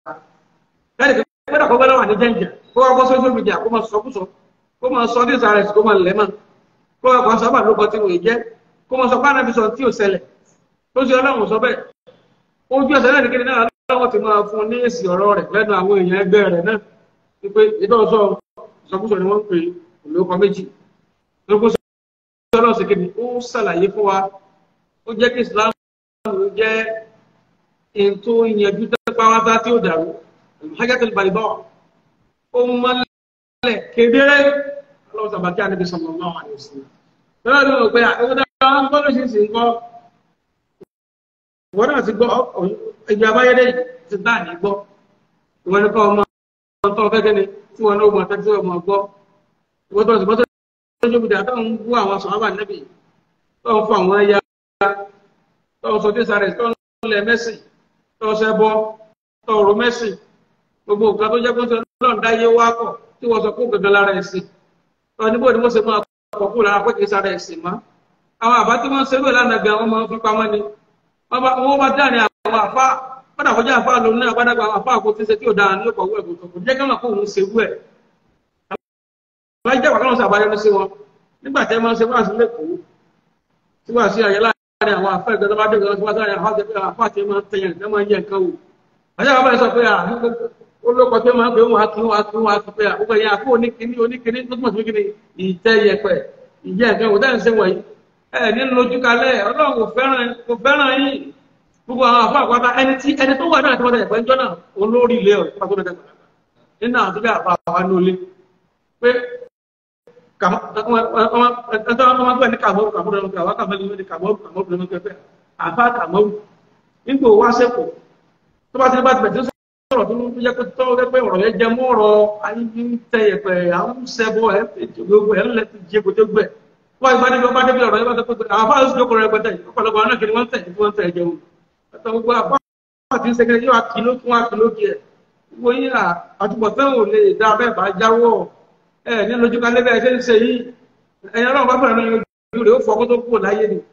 ẹnì kan gbọ́dọ̀ kọ́ gbọ́dọ̀ wà ní jẹ́ǹjẹ̀ kó wá bọ́ social media kó máa sọkúsọ kó máa sọ ní sàrẹ̀ kó máa lẹ́mọ̀ kó wá kọ́ sábà lóko tí wòye jẹ́ kó máa sọ pé ànábi sọ tí ò ṣẹlẹ̀ tó ṣe ọlọ́run sọ bẹ́ẹ̀ ojú ẹsẹ̀ náà nìkéde náà lọ́wọ́ ti máa fún ní èsì ọ̀rọ̀ rẹ̀ lẹ́nu àwọn èèyàn ẹgbẹ́ rẹ̀ náà wípé ìdọ́sọ ìsọkúsọ ni wọ́n ń pè olóko méjì lóko sọ ọlọ́run sì kéde ó ṣàlàyé fún wa ó jẹ́ kí Islam jẹ́ ètò ìyẹ̀jú tẹ́páwátá tí ó dàrú hajjatul bayda ó mọ́lẹ̀ kedere ọlọ́run sàbàkí àníbi sallallahu alaihi wasallam bẹ́ẹ̀ ni wọ́n pé àwọn dáadáa wọn gbọ́dọ̀ ṣe é sì ń kọ́ ìwọ náà ti gbọ́ ìgbà abáyédé ti dá ní gbọ́ ìwọ ní kọ́ ọmọ tó fẹ́ kẹ́ni tí wọn náà mọ̀ tẹ́tí ọmọ gbọ́ ìwọ tó ti bọ́ tó tójú bìdà tó ń bú àwọn sọ̀rọ̀ nẹ́bì tó ń fọ àwọn ẹja tó ń sọ tí sáré tó ń lẹ mẹ́sì tó ń ṣẹbọ tó ń ro mẹ́sì gbogbo nǹkan tó jẹ́ pé tó ń dáyé wá pọ̀ tí wọ́n sọ kó gẹ́gẹ́ lára ẹ̀sìn tó níbo ni wọ́n ṣe máa pọ̀ kó lára pé kì í sára ẹ̀sìn mọ́ àwọn àbá tí wọ́n ń ṣerú ìlànà gan wọ́n máa ń fi pamọ́ ni wọ́n bá dáni àwọn àfa padà kọjá àfa lòun náà padà gba àfa àkó tí ń ṣe tí ò dáa ní ọkọ̀ wẹ̀ kò jẹ́ kí wọ́n kó òun ṣe wú ẹ̀. àwọn ìjọba kan sọ àbáyọ sí wọn nígbà tí ẹ máa ń ṣe wá sí lẹ́kọ̀ọ́ tí wọ́n sí àyè láàárín àwọn àfa ìgbà tó bá dé ìgbà tó bá sáré àwọn àti àfa àti máa ń tẹ̀yàn tí wọ́n máa ń yẹ nǹkan wò. àyà bàbá yẹn sọ pé olóko tó máa ń pè wọn akín wọn akín wọn akín pé àkókò yẹn àkó oníkíní oníkíní tó túmọ̀ sí kíní ìtẹ́ yẹpẹ̀ ìjẹ́ nǹkan wò dáhùn sí wọ̀nyí ẹ̀ ní lójú kalẹ̀ ọlọ́run kò fẹ́ràn yín gbogbo àwọn àfọ àpáta ẹni tí ẹni tó wà náà tí wọn tẹ̀lé pẹ́ńjọ́ náà olórí ilé ọ̀ nípa tó lọ́dẹ̀ pàdánù nínú àwọn tó bí àpá àwọn ní olé pé ẹ̀tọ́ wọn máa gbé ní kàmọ́rù kàmọ́rù lọ́nà àwọn kàmọ́rù ní kàmọ́rù kàmọ́rù lọ́nà pẹ́pẹ́ àfá kàmọ́rù nígbò wá sẹ́kọ̀ọ́ tó bá ti ní bá ti bẹ̀rẹ̀ tó sọ̀rọ̀ tó yẹ kó tó rẹ́ pé ọ̀rọ̀ yẹn jẹ mọ́ ọ̀rọ̀ ayé ń tẹ ẹ̀pẹ̀ àwọn sẹ́bọ̀ ẹ̀ gbogbo ẹ̀ ńlẹ̀ ti jẹ kó tó gbẹ̀ wọ́n ìgbà níbi ọba débi ọ̀rọ̀ yẹn bá tó pé àwọn afáàlú sì jókòó rẹ̀ pẹ̀tẹ̀ ọ̀pọ̀lọpọ̀ àwọn náà kiri wọ́n tẹ̀ wọ́n tẹ̀ jẹun gbogbo apá àti sẹkẹrẹ yóò àkìló fún àkìló díẹ̀ gbogbo yín àtúbọ̀tán ò lè dá bẹ́ẹ̀ bá jáwọ́ ẹ ní lójú kan lébẹ ṣe ń ṣe yìí ẹ̀yin Ọlọ́run bá fẹ́ràn ní ojú rẹ̀ ó fọ kó tó kúrò láyé ni.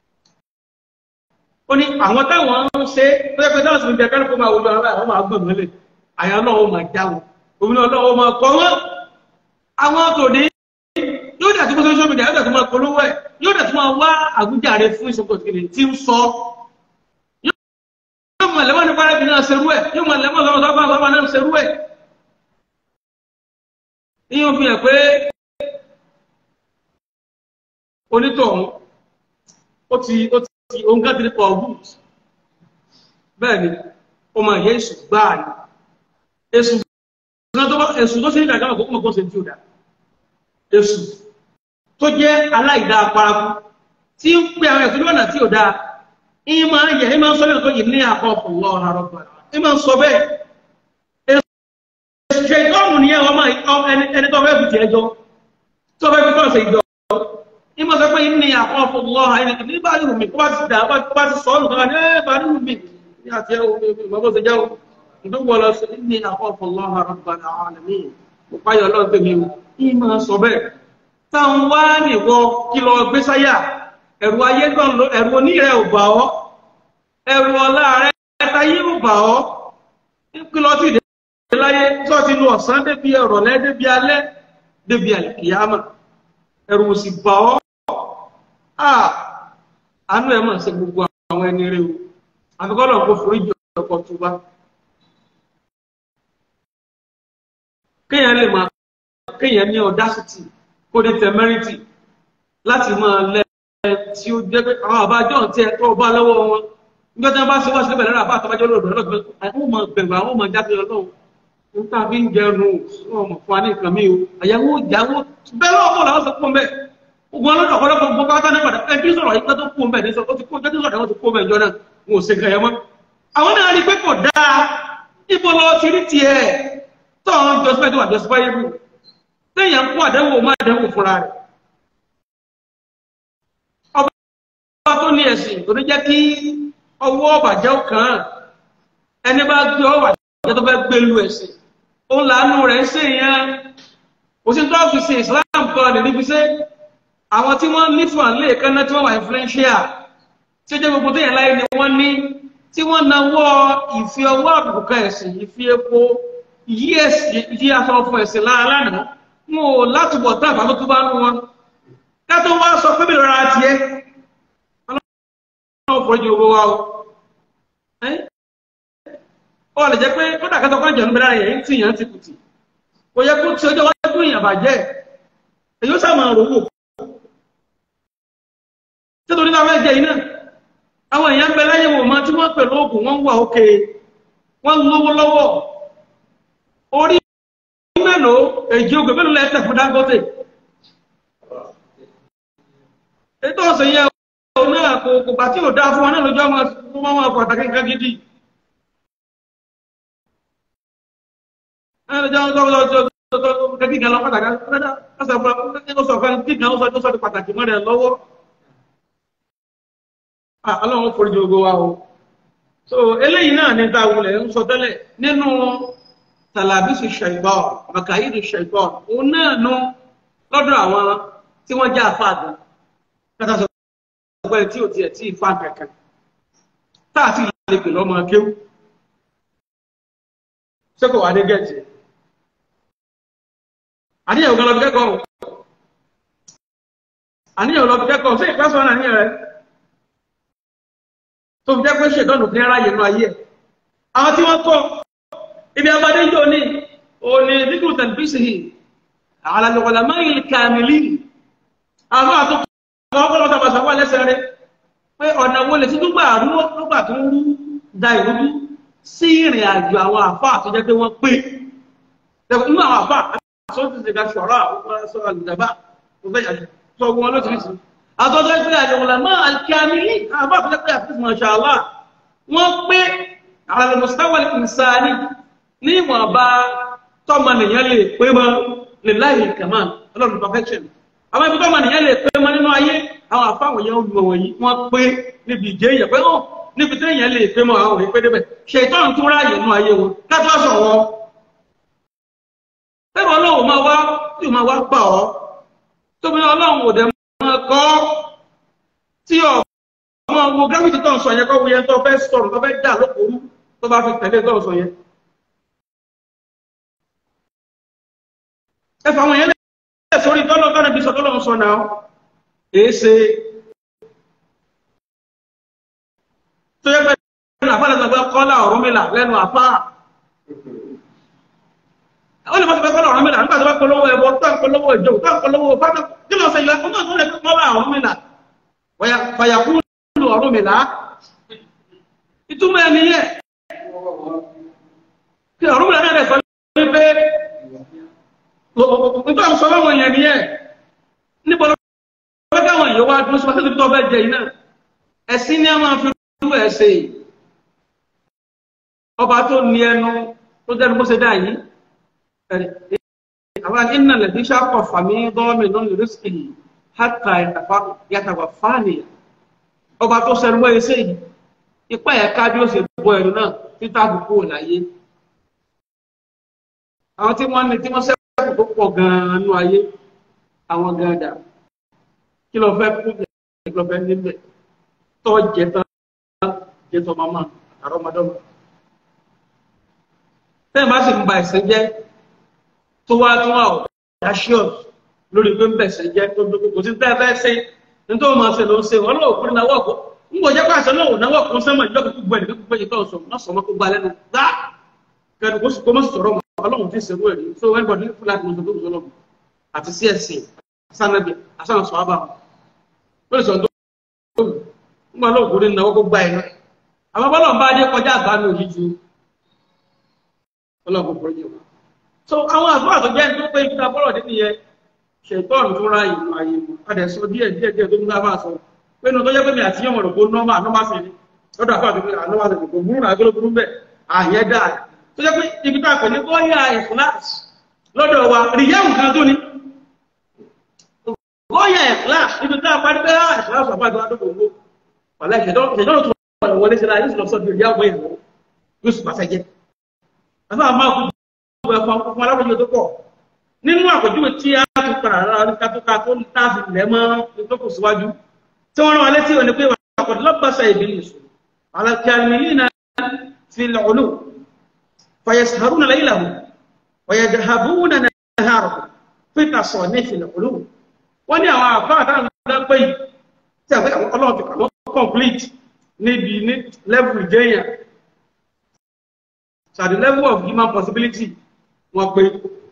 ó ní àwọn táwọn ń ṣe pé náà sì ń bẹ kálukú máa wọlé ọ̀rọ̀ àwọn máa gbọ̀n mọ́lẹ̀ àyà náà ó máa jáwọ́ òmìnira Ọlọ́run ó máa kọ́ wọ́n àwọn tòní yóò dẹ̀ tó mọ́ social media yóò dẹ̀ tó máa polówó ẹ̀ yóò dẹ̀ tó máa wá àwùjáre fún ìṣòkò tí ń sọ yóò mọ̀ lẹ́mọ̀ nípa rẹ̀ bí náà ṣerú ẹ̀ yóò mọ̀ lẹ́mọ̀ lọ́wọ́ sọ́fà sọ́fà náà ṣerú ẹ̀. Iyún fi hàn pé onítọ̀hún ó ti ó ti òun ká ti pọ̀ ọ̀gùn bẹ́ẹ̀ ni ó máa yẹ èṣù gbáà ni èṣù èṣù tó ṣe ní ìdájọ́ àkókò mọ̀kó ṣe tí ó dá èṣù tó jẹ́ aláìdá paraku tí ń pe àwọn ẹ̀sùn lọ́nà tí ò dáa ìmọ̀ ayẹ̀ ìmọ̀ sọ bẹ́ẹ̀ tó yìí ní àkọ́kọ́ lọ́wọ́ àrọ́ pẹ̀lú ìmọ̀ sọ bẹ́ẹ̀ ṣe ìtọ́mù ní ẹwọ́n máa ẹni tó fẹ́ bùtì ẹjọ́ tó fẹ́ fi tọ́sẹ̀ ìjọ ìmọ̀ sọ pé ní àkọ́kọ́ lọ́wọ́ ẹni tí bá rí rùmí kó bá ti dà bá ti sọ ọ́nù kan ní bá rí rùmí ní àti ìmọ̀ ṣe jẹ́ ìdúgbò lọ sí ní àkọ́kọ́ lọ́wọ́ àrọ́ pẹ̀lú àwọn àlẹ́mí ìpáyọ̀ lọ́wọ́ tẹ̀mí ìmọ̀ sọ bẹ́ẹ̀ táwọn wá nìwọ kí lọ gbé sáyà ẹ̀rù ayé gan ló ẹ̀rù onírẹ̀ ò bà ọ́ ẹ̀rù ọlá rẹ̀ ẹ̀tayé ò bà ọ́ kí lọ sí ìdílé láyé tó ti lu ọ̀sán débi ọ̀rọ̀lẹ́ débi alẹ́ débi àlìkìyàmà ẹ̀rù ò sì bà ọ́ àánú ẹ̀ mọ̀ ṣe gbogbo àwọn ẹni rẹ̀ o àfikọ́lọ̀ kò forí jọ ọkọ̀ tó bá kéèyàn lè máa kéèyàn ní audacity kó ní temerity láti máa lẹ́ tí ó jẹ́ pé àwọn àbájọ́ tí ẹ tó bá lọ́wọ́ wọn nígbà tí wọ́n bá ṣe wá sílẹ̀ lẹ́rọ àbá àtọ́bájọ́ lọ́dọ̀ lọ́dọ̀ àwọn ọmọ bẹ̀rù àwọn ọmọ jáde ọlọ́run ń tà fi ń jẹun wọn mọ̀ fún wa ní nǹkan mi o àyàwó ìyàwó bẹ́ẹ̀ lọ́wọ́ bọ̀ làwọn sọ fún bẹ́ẹ̀ ogun ọlọ́dọ̀ ọ̀pọ̀lọpọ̀ gbogbo pátá ní padà ẹbí sọ̀rọ̀ yìí tó kú bẹ́ẹ̀ ní sọ ó ti kó jẹ́ tó sọ̀rọ̀ wọn ti kó bẹ́ẹ̀ jọ náà wọn ò ṣe nǹkan yẹn mọ́ àwọn náà rí pé kò dáa ibo lọ ti rí tiẹ̀ tó ń jọsípẹ́ tó wà jọsípẹ́ yìí bù téèyàn kó àdánwò má àdánwò fúnra rẹ̀ ọba tó ní ẹ̀sìn tó ní jẹ́ kí ọwọ́ ọ̀bàjẹ́ kan ẹni bá gbé ọwọ́ àjẹ́ tó fẹ́ gbé lu ẹ̀sìn òun làánú rẹ̀ ń ṣe yẹn kò sí tó fi ṣe Islam kan lè níbi ṣe àwọn tí wọ́n ní fún àlẹ́ kan náà tí wọ́n wà influential tí ó jẹ́ gbogbo tó yẹn láyé ni wọ́n ní tí wọ́n nawọ́ ìfi ọwọ́ àbùkù kan ẹ̀sìn ìfi epo yí ẹ̀sìn yí aṣọ fún ẹ̀sìn lára lánàá wọn ò látúbọ̀ tá àbá tó tó bá nú wọn ká tó wá sọ pé mi lọ́ra tiẹ̀ ọlọ́run fojú owó wa o ọ lè jẹ́ pé kódà kẹta kan jẹun bẹ́ẹ̀ yẹn tí yẹn ti kùtì kò yẹ kó tí ọjọ́ wájú èèyàn bàjẹ́ èyí ó sàmà rówó títorí náà fẹ́ jẹ iná àwọn èèyàn ń bẹ láyé wò mọ́ tí wọ́n pẹ̀lú oògùn wọ́n wà òkè wọ́n lówó lọ́wọ́ orí mélòó èjì ogun mélòó lẹ́tẹ̀ fún Dangote ètò ọ̀sẹ̀ yẹn ò náà kò kò bá tí ò dá fún wọn náà lójú ọmọ wọn pàtàkì nǹkan gidi kíkà lọ pàtàkì ó sọ fún kíkà ó sọ tó sọ di pàtàkì mọ́ rẹ̀ lọ́wọ́ ọlọ́run forí jogo wa o so eléyìí náà ní táwulẹ̀ ń sọ tẹ́lẹ̀ nínú tàlàbísù ṣẹ̀gbọ́ màkàídù ṣẹ̀gbọ́ òun náà nu lọ́dọ̀ àwọn tí wọ́n já àfáàdù kátà sọ pé tí ò tiẹ̀ tí ì fa kankan táà sì lè pè lọ́mọ kéwù ṣé kò wá dé gẹ̀ẹ́tì àníyàn kan lọ bí kẹ́kọ̀ọ́ àníyàn lọ bí kẹ́kọ̀ọ́ sí ìpẹ́sọ̀ náà níyàn rẹ̀ tó fi jẹ́ pé ṣètọ́nù ní aráyè nínú ayé ẹ̀ àwọn tí wọ́n kọ́ ibi abadé yóò ní òní dídú tẹ̀lifíṣì yìí àlàlùwàlà máyìlì kàmìlì àwọn àtúkọ̀ ọkọ̀lọ́ tàbí àṣàwọ̀ lẹ́sẹ̀ rẹ̀ pé ọ̀nà wo lè ti dúgbà rúgbà tó ń rú da ìrújú sí ìrìn àjò àwọn àfáà tó jẹ́ pé wọ́n pé inú àwọn àfáà sọ́tún ti ga ṣọ̀rọ̀ àwọn sọ àlùdàbà sọ wọn lóṣìṣì àtọ́jọ́ pé àjọ̀wọ̀lá máa alkiyamili àbá àfẹ́ pé àfẹ́ masha Allah wọ́n pé ala mustawa al-insani ní ìwọ̀nba tọ́mọ nìyẹn lè pé mọ́ lillahi kamal ọlọ́run perfection àwọn ibi tọ́mọ nìyẹn lè pé mọ́ nínú ayé àwọn àfáwọn yẹn olùmọ̀ wọ̀nyí wọ́n pé níbi ìjẹ́ èèyàn pé hàn níbi tí èèyàn lè pé mọ́ àwọn òwe pé débẹ̀ ṣètọ́n tún ráàyè nínú ayé wọn ká tó sọ wọn Bẹ́ẹ̀ni ọlọ́run máa wá tí máa wá gbà ọ́. Tóbi ọlọ́run ò dẹ̀ máa kọ́ tí ọmọ wo gravity tó ń sọ yẹn kọ́ wo yẹn tó fẹ́ sọ̀rọ̀ tó fẹ́ dà lókòrú tó bá fi tẹ̀lé tó ń sọ yẹn. Ẹ fà wọn yẹn lẹ́yìn sórí tọ́lọ́ tọ́lọ́ bí sọ tọ́lọ́ ń sọ náà. Èé ṣe. Tó yẹ pé àfáà lẹ́sọ̀ kọ́lá Ọ̀rúnmìlà lẹ́nu àfáà ó lè má ti fẹ́ kọ́lọ̀ ọ̀rọ̀ mìíràn nígbà tó bá polówó ẹbọ tó ń polówó ìjọ tó ń polówó fátó kí ló ṣe ilẹ̀ fún náà tó lè kọ́ bá ọ̀rọ̀ mìíràn fàyàkú lù ọ̀rọ̀ mìíràn ìtumọ̀ ẹni yẹ kí ọ̀rọ̀ mìíràn náà sọ ní pé nítorí àwọn sọ́wọ́ wọn yẹn ni yẹ níbo ló fẹ́ káwọn èèyàn wá dúró sípàtí tó fẹ́ jẹ iná ẹ̀sìn ni a máa fi rú ẹ̀sẹ̀ ọba tó ní ẹnu tó dẹnu bó ṣe dá yìí àwọn iná lè díṣà pọ̀ fàmí gọ́ọ̀mì náà lè rísìkì hátà yàtàwà fáànìyà ọba tó sẹ́nu mọ́ ẹsẹ̀ yìí ipá ẹ̀ka bí ó ṣe bọ́ ẹ̀rù náà títà àbùkù láyé àwọn tí wọ́n ní tí wọ́n sẹ́kù tó pọ̀ gan-an nú ayé àwọn gàdà kí ló fẹ́ kú bẹ̀ kí ló fẹ́ níbẹ̀ tọ́ jẹ tán jẹ tọ́ màmá àrọ́mọdọ́mọ tẹ́ẹ̀ bá sì ń ba ẹ̀sìn jẹ́ tó wá tún wà audacious lórí pé ń bẹ̀sẹ̀ jẹ́ tó dókó kò sí tẹ́ẹ̀ fẹ́ ṣe ní tó máa ṣe ló ń ṣe wọn lọ́wọ́ kúrin náwó ọ̀kọ́ ń bọ̀ jẹ́ pàṣẹ náà náwó ọ̀kọ́ sẹ́mọ̀ ìjọba kúkú gbọ́ ẹ̀dẹ̀kú gbọ́ ìtọ́ sọ náà sọmọ kó gba lẹ́nu gbá kẹ́ni kó sì kó mọ̀ sọ̀rọ̀ mọ́ ọlọ́run ti ṣerú ẹ̀rí so everybody ní fúlàtí mọ̀ tó sọ̀rọ̀ àti sí ẹ̀sìn asánàbì asánà sọ̀ ábà wọn lè sọ tó ń bọ̀ lọ́wọ́ kúrin náwó kó gba ẹ̀ náà àwọn bọ́lọ̀ ń bá dé kọjá àgbà mi òjì ju ọlọ́run kò fọ́rọ́ jẹ́ wọn so àwọn àfáà tó jẹ́ tó pé ìfúta bọ́rọ̀ nínú yẹn ṣètọ́ọ̀nù tó ra ìlú ayé mu adẹ̀ sọ díẹ̀ díẹ̀ díẹ̀ tó ń dá máa sọ pé inú tó jẹ́ pé mi àti yọ̀mọ̀ rògbò nọ́mà nọ́mà sí ni lọ́dọ̀ àfáà tó pé ànọ́mà sí kò burú náà gbólógbóló bẹ́ẹ̀ àyẹ dá tó jẹ́ pé ibi tá a pè ní bọ́yà ìfúláṣì lọ́dọ̀ wa rìyá nǹkan tó ní bọ́yà ìfúláṣì ibi tá a parí pé ìfúláṣì àfáà tó wá tó gbòǹgbò wàlá ìṣẹ̀dọ́rọ̀ tó wọlé sí la yóò sì lọ sọ́dọ̀ ìyá ọmọ ìlú yóò sì pàṣẹ jẹ́ àfáà máa kú ẹ̀fọn fún alábòjúwe tó pọ̀ nínú àpèjúwe tí a ti padà rárá ní kátólíkà tó ń tà sí ilẹ̀ mọ́ tó kù síwájú tí wọ́n rán wa létí òní pé àkọ́dé lọ́gbàṣà ìbílẹ̀ sùn alakiyamilina fi lọ́ọ̀lù fayasharuna laylahu wayadhabuna naharahu fi tasanifi lọ́ọ̀lù wọ́n ní àwọn àfáà táwọn ọ̀dọ́ pé yìí tí àfẹ́ ọlọ́run ti kàwọ́ complete níbi ní level ìjẹyàn so at the level of human possibility wọ́n pé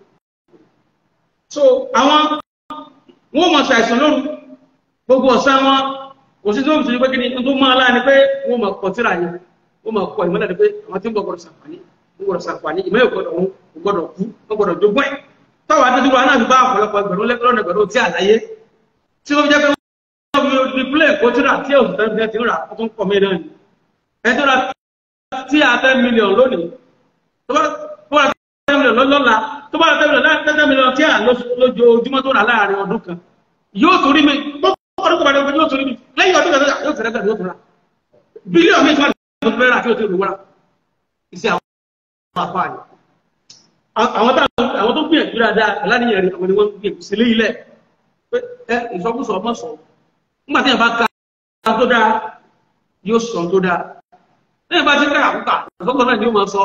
so àwọn wọ́n mọ̀ ṣàìsàn lóru gbogbo ọ̀sán wọn kò sí tó ń sọ pé kí ni tó máa láà ni pé wọ́n mọ̀ pọ̀ tíra yẹn wọ́n mọ̀ pọ̀ ìmọ̀lẹ̀ pé àwọn tí ń bọ̀ gbọ́dọ̀ sàǹfààní ń gbọ́dọ̀ sàǹfààní ìmọ̀ ìgbọ́dọ̀ wọn kò gbọ́dọ̀ kú wọ́n gbọ́dọ̀ jogún ẹ̀ táwọn adéjú wa náà fi bá ọ̀pọ̀lọpọ̀ ẹgbẹ̀rún lẹ́gbẹ̀rún ẹgbẹ̀rún tí àlàyé tí ó jẹ́ pé wọ́n fi display kó tíra tí òsì tẹ́lẹ̀ tí ń rà ó tún pọ̀ mí náà ni ẹ tó ra tí a ten million lónìí tó bá tó bá ten million lọ́la tó bá ten million ten million tí a lójoojúmọ́ tó rà láàrin ọdún kan yóò tún rí mi ọdún kan bá dé yóò tún rí mi lẹ́yìn ọdún kan yóò tún rẹ́ yóò tún rà bílíọ̀nù mi tí wọ́n ti fẹ́ rà kí o tó lówó rà iṣẹ́ àwọn àpá yìí àwọn àwọn tó gbìyànjú dáadáa aláníyàn rẹ̀ àwọn ni wọ́n gbìyànjú sílé ilẹ̀ pé ẹ ìsọkúsọ ọmọ sọ nígbà tí yẹn bá ka tó dáa yóò sọ tó dáa lẹ́yìn bá ti ká àkúkà ìsọkúsọ náà ni yóò máa sọ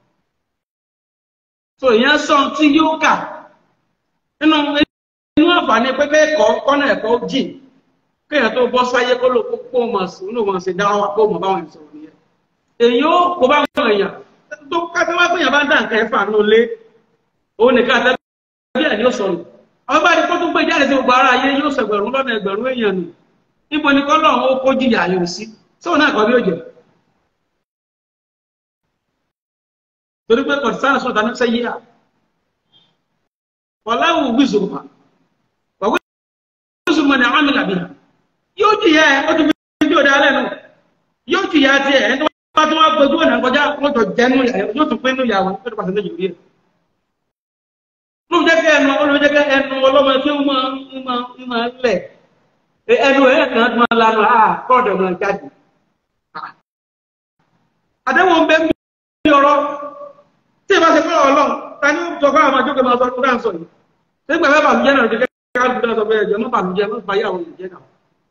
so ìyẹn sọ tí yóò kà nínú inú àǹfààní pépé ẹ̀kọ́ kọ́nà ẹ̀kọ́ jìn kéèyàn tó bọ́ sáyé kó ló kó mọ̀ sí inú mọ̀ sí dáwà kó mọ̀ báwọn ìṣòro nìyẹn èyí ó kó bá wọn èèyàn tó kátó wá péyàn bá ń dà nǹkan ẹ̀fà nù lé òun nìkan àtẹ́bí ẹ̀ ni ó sọnù àwọn bá ní kó tó gbé jáde sí gbogbo ara ayé yóò sẹgbẹ̀rún lọ́nà ẹgbẹ̀rún èèyàn nù níbo ni kọ́ lọ́run ó kó jìyà yòó sí sóun náà kọ́ bí ó jẹ. torí pé kọ̀tí sọ̀tà ní sẹ́yí à wàláwù wíṣùmá wàwí wíṣùmá ni àwọn àmìlà bíi yóò jìyà ẹ ó ti fi fídíò dá lẹ́nu yóò jìyà tiẹ̀ ẹ̀ tó bá tó wá gbójú ọ̀nà kọjá wọ́n jọ jẹ́nu yóò tún pé nínú ìyàwó tó ti pàṣẹ méjì rí ẹ̀ ló jẹ́ kí ẹnu ló jẹ́ kí ẹnu ọlọ́mọ tí ó máa ń máa ń máa ń lẹ̀ ẹnu ẹ̀ kan tó máa lanu à kọ́ọ̀dọ̀ máa jáde. àdéhùn ń bẹ mí ọ̀rọ̀ tí ìbá ṣe fẹ́ràn ọlọ́run ta ni ó sọ fún àwọn àjọkẹ́ máa sọ fún káà ń sọ yìí. ṣé gbàgbé bàlùjẹ́ náà jẹ́ ká lùdá sọ pé ẹ̀jẹ̀ mọ́ bàlùjẹ́ mọ́ bàyà àwọn ìjẹ́ náà.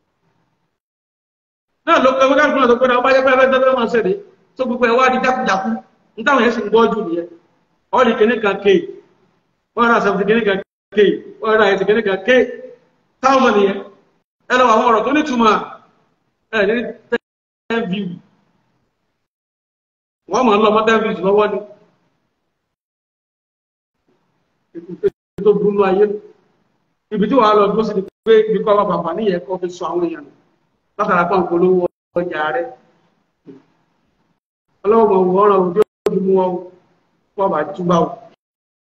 náà ló kọ́ ká lùdá sọ pé àwọn bájẹ́ pẹ́ẹ́pẹ́ tẹ́lẹ̀ máa ṣẹlẹ̀ tó gbogbo ẹ̀ wá di jákujàku ní táwọn yẹn sì ń gbọ́ jù nìyẹn ọ̀rì kìnnìkan kéè one hundred seventy kìíní kan k one hundred eighty kìíní kan k thousand yẹn ẹ lọ àwọn ọ̀rọ̀ tó ní túmọ̀ ẹ ní ten view wọ́n mọ̀ ń lọ mọ́ ten views lọ́wọ́ ni tó burú ayé ibi tí wàá lọ dúró sí ni pé ibi kọ́ wà bàbá níyẹn kọ́ fi sọ àwọn èèyàn látara pọ̀ polówó ọjà rẹ ọlọ́wọ́ mọ̀ wọ́n rọ̀ ojú ó fi mú wọn wọ́n bá túbà wọn.